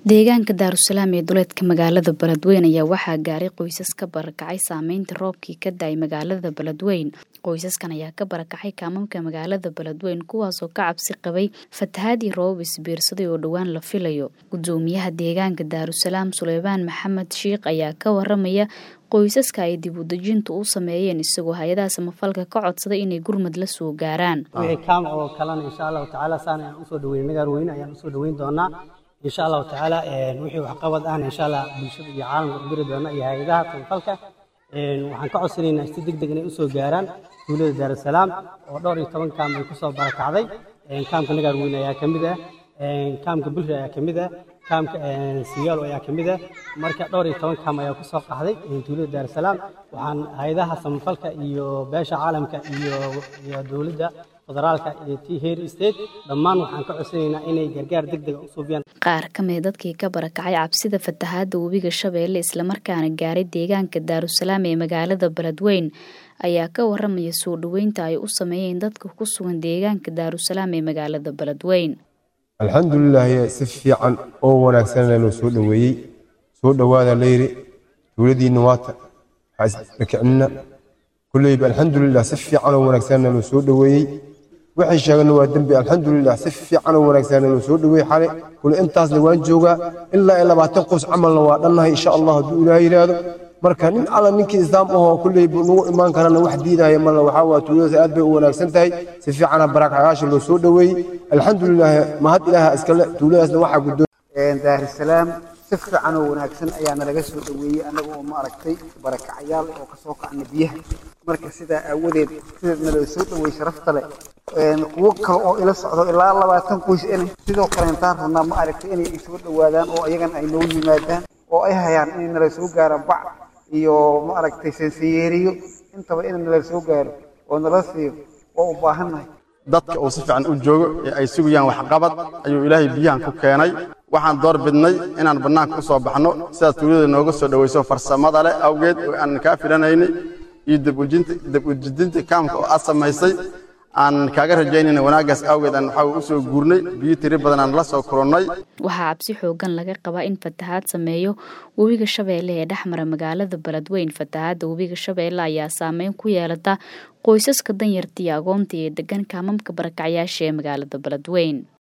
Deegaanka Daarusalaam ee duleedka magaalada Beledweyne ayaa waxaa gaaray qoysas ka barakacay saameynta roobkii ka da'ay magaalada Beledweyne. Qoysaskan ayaa ka barakacay kaamamka magaalada Beledweyne kuwaasoo ka cabsi qabay fatahaad iyo roobab isbiirsaday oo dhowaan la filayo. Gudoomiyaha deegaanka Daarusalaam Suleymaan Maxamed Shiikh ayaa ka waramaya qoysaska ay dib u dejintu u sameeyeen isagoo hay-adaha samafalka ka codsaday inay gurmad la soo gaaraan. wixii kaam oo kalena insha allahu tacaala saan ayaan usoo dhaweyn nagaan weyne ayaan usoo dhaweyn doonaa insha allahu tacaala wixii waxqabad ahna insha allah bulshada iyo caalamka u diri doona iyo hay-adaha samafalka waxaan ka codsanaynaa si deg deg inay usoo gaaraan tuulada daarusalaam oo dhowr iyo toban kaam ay kusoo barakacday kaamka nagaan weyne ayaa ka mid ah kaamka bulri ayaa ka mid ah kaamka siyaalo ayaa ka mid ah marka dhowr iyo toban kaam ayaa kusoo qaxday tuulada daarusalaam waxaan hay-adaha samafalka iyo beesha caalamka iyo iyo dowladda federaalka iyo tii heer state dhammaan waxaan ka codsanaynaa inay gargaar deg deg u suubiyaan qaar ka mid dadkii ka barakacay cabsida fatahaadda webiga shabeelle islamarkaana gaaray deegaanka daarusalaam ee magaalada beledweyne ayaa ka waramaya soo dhoweynta ay u sameeyeen dadka ku sugan deegaanka daarusalaam ee magaalada beledweyne alxamdulilaah si fiican oo wanaagsan loo soo dhoweeyey soo dhowaada layiri dowladiinna waata haisdhakicnina kulleyba alxamdulilah si fiican oo wanaagsan loo soo dhoweeyey waxay sheegana waa dembi alxamdulilah si fiican oo wanaagsan loo soo dhoweeyey xale kule intaasna waan joogaa ilaa iyo labaatan qoys camalna waa dhannahay insha allah hadduu ilaah yidhaahdo marka nin alla ninkii islaam ahoo kulleyba nagu imaan karana wax diidaya mala waxaa waa tuuladaas aad bay u wanaagsan tahay si fiicana barakacyaasha loo soo dhoweeyey alxamdulilah mahad ilaaha iskale tuuladaasna waxaa guddoon daarusalaam si fiican oo wanaagsan ayaa nalaga soo dhoweeyey annaga oo ma aragtay barakacyaal oo kasoo kacna biyaha marka sidaa aawadeed sida naloo soo dhoweey sharafta leh kuwo kale oo ila socdo ilaa labaatan qoys ina sidoo kale intaan rabnaa ma aragtay inay soo dhowaadaan oo ayagana ay noo yimaadaan oo ay hayaan inay nala soo gaaraan bac iyo ma aragtay sansayeeriyo intaba in nala soo gaaro oo nala siiyo oo u baahannahay dadka uu si fiican u joogo ee ay sugayaan waxqabad ayuu ilaahay biyahan ku keenay waxaan door bidnay inaan bannaanka u soo baxno sidaas tuulada nooga soo dhowayso farsamada leh awgeed oo aan kaa filanaynay iyo dib ujidinta kaamka oo aad samaysay aan kaaga rajaynayna wanaaggaas awgeed aan waxaa u soo guurnay biyo tiri badan aan la soo kulannay waxaa cabsi xoogan laga qabaa in fatahaad sameeyo webiga shabeelle ee dhexmara magaalada beledweyne fatahaadda webiga shabeelle ayaa saameyn ku yeelata qoysaska danyarta iyo agoonta ee degan kaamamka barakacyaasha ee magaalada beledweyne